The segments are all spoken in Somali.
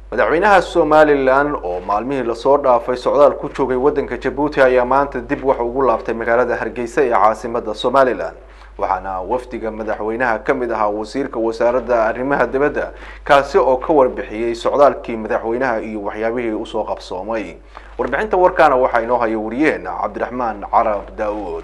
madaxweynaha somalilan oo maalmihii lasoo dhaafay socdaal ku joogay waddanka jabuuti ayaa maanta dib waxa ugu laabtay magaalada hargeysa ee caasimada somalilan waxaana wafdiga madaxweynaha ka mid ahaa wasiirka wasaaradda arrimaha dibadda kaasi oo ka warbixiyey socdaalkii madaxweynaha iyo waxyaabihii usoo qabsoomay warbixinta warkaana waxaa inoo haya wariyeen cabdiraxmaan carab daa-uud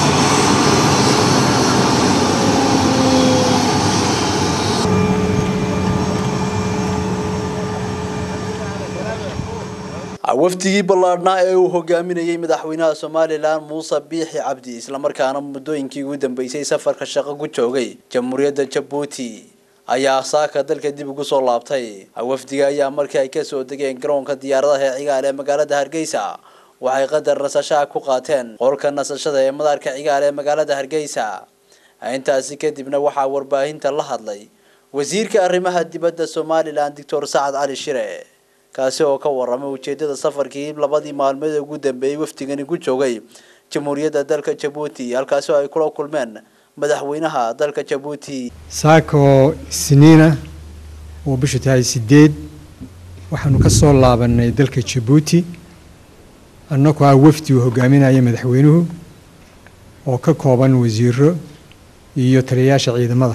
wafdigii ballaadhnaa ee uu hogaaminayey madaxweynaha somalilan muuse biixi cabdi islamarkaana muddooyinkii ugu dambeysay safarka shaqo ku joogay jamhuuriyadda jabuuti ayaa saaka dalka dib ugu soo laabtay wafdiga ayaa markii ay kasoo degeen garoonka diyaaradaha ee cigaal ee magaalada hargeysa waxay qadar nasashaha ku qaateen qolka nasashada ee madaarka cigaal ee magaalada hargeysa intaasi kadibna waxaa warbaahinta la hadlay wasiirka arrimaha dibadda somalilan doctor sacad cali shire kaasi oo ka waramay ujeedada safarkii labadii maalmood ee ugu dambeeyey wafdigani ku joogay jamhuuriyadda dalka jabuuti halkaasi oo ay kula kulmeen madaxweynaha dalka jabuuti saako isniina oo bishu tahay sideed waxaanu ka soo laabanay dalka jabuuti annagoo ah wafdi uu hogaaminaya madaxweynuhu oo ka kooban wasiiro iyo taliyayaasha ciidamada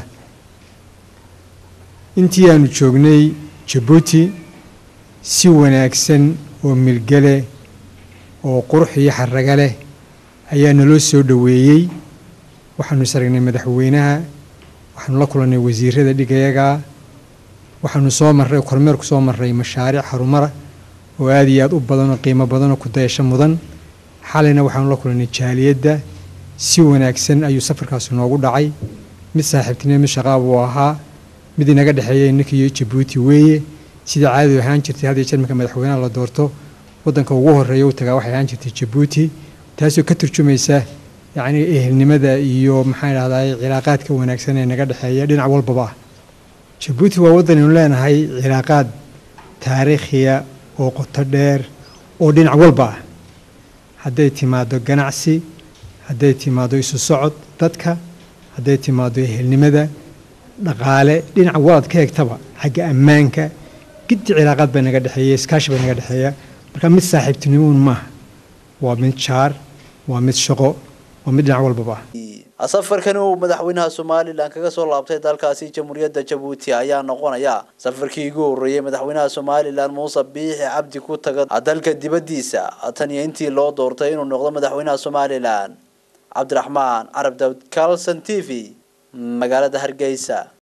intii aanu joognay jabuuti si wanaagsan oo milgale oo qurux iyo xaraga leh ayaa naloo soo dhoweeyey waxaanu isaragnay madaxweynaha waxaanu la kulannay wasiirada dhigayaga waxaanu soo marray kormeer ku soo marray mashaariic harumara oo aada iyo aada u badan oo qiimo badan oo ku dayasho mudan xalayna waxaanu la kulannay jaaliyadda si wanaagsan ayuu safarkaasi noogu dhacay mid saaxiibtinimo mid shaqaab uu ahaa mid inaga dhexeeya inankiiyo jabuuti weeye sidai caadadu ahaan jirtay had iyo jeer marka madaxweynaha la doorto waddanka ugu horreeya u tagaa waxay ahaan jirtay jabuuti taasoo ka turjumaysa yacni ehelnimada iyo maxaan idhahdaa cilaaqaadka wanaagsan ee naga dhexeeya dhinac walbaba ah jabuuti waa waddan aynu leenahay cilaaqaad taariikhiya oo qoto dheer oo dhinac walba ah hadday timaado ganacsi hadday timaado isu socod dadka hadday timaado ehelnimada dhaqaale dhinac walaad ka egtaba xagga ammaanka giddi cilaaqaad baa naga dhexeeya iskaashi baa naga dhexeeya marka mid saaxiibtinimo un maaha waa mid jaar waa mid shaqo waa mid dhinac walbaba ah safarkani uu madaxweynaha somalilan kaga soo laabtay dalkaasi jamhuuriyadda jabuuti ayaa noqonaya safarkii ugu horreeyey madaxweynaha somalilan muuse biixi cabdi ku taga dalka dibaddiisa tan iyo intii loo doortay inuu noqdo madaxweynaha somalilan cabdiraxmaan carab daawud calson t v magaalada hargeysa